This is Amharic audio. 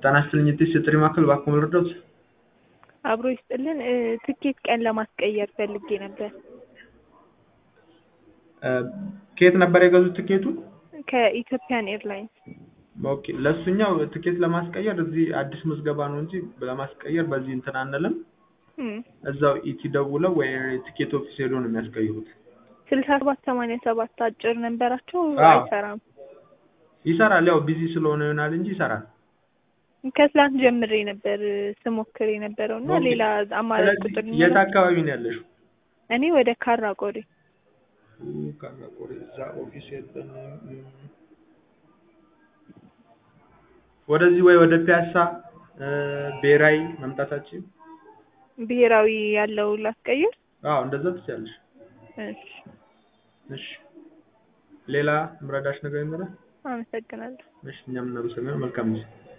ጤና ይስጥልኝ የቴስ የጥሪ ማዕከል እባክዎ ልርዳዎት? አብሮ ይስጥልን ትኬት ቀን ለማስቀየር ፈልጌ ነበር። ከየት ነበር የገዙት ትኬቱን? ከኢትዮጵያን ኤርላይንስ። ኦኬ ለእሱኛው ትኬት ለማስቀየር እዚህ አዲስ ምዝገባ ነው እንጂ ለማስቀየር በዚህ እንትን አንልም። እም፣ እዛው ኢቲ ደውለው ወይ ቲኬት ኦፊስ ሄዶ ነው የሚያስቀይሩት። ስልሳ ሰባት ሰማንያ ሰባት አጭር ነንበራቸው አዎ። አይሰራም። ይሰራል፣ ያው ቢዚ ስለሆነ ይሆናል እንጂ ይሰራል። ከትላንት ጀምሬ ነበር ስሞክር የነበረው እና ኦኬ። ሌላ አማራጭ ስለዚህ ቁጥር የት ሊኖረው- አካባቢ ነው ያለሽው? እኔ ወደ ካራ ቆሬ ካራቆሬ እዛ ኦፊስ የለንም። እም። ወደዚህ ወይ ወደ ፒያሳ እ፣ ብሔራዊ መምጣታችን ብሔራዊ ያለው ላስቀይር። አዎ እንደዛ ትችያለሽ። እሺ፣ እሺ ሌላ ምረዳሽ ነገር ይኖራል? አመሰግናለሁ። እሺ እኛም እናመሰግናለን። መልካም ጊዜ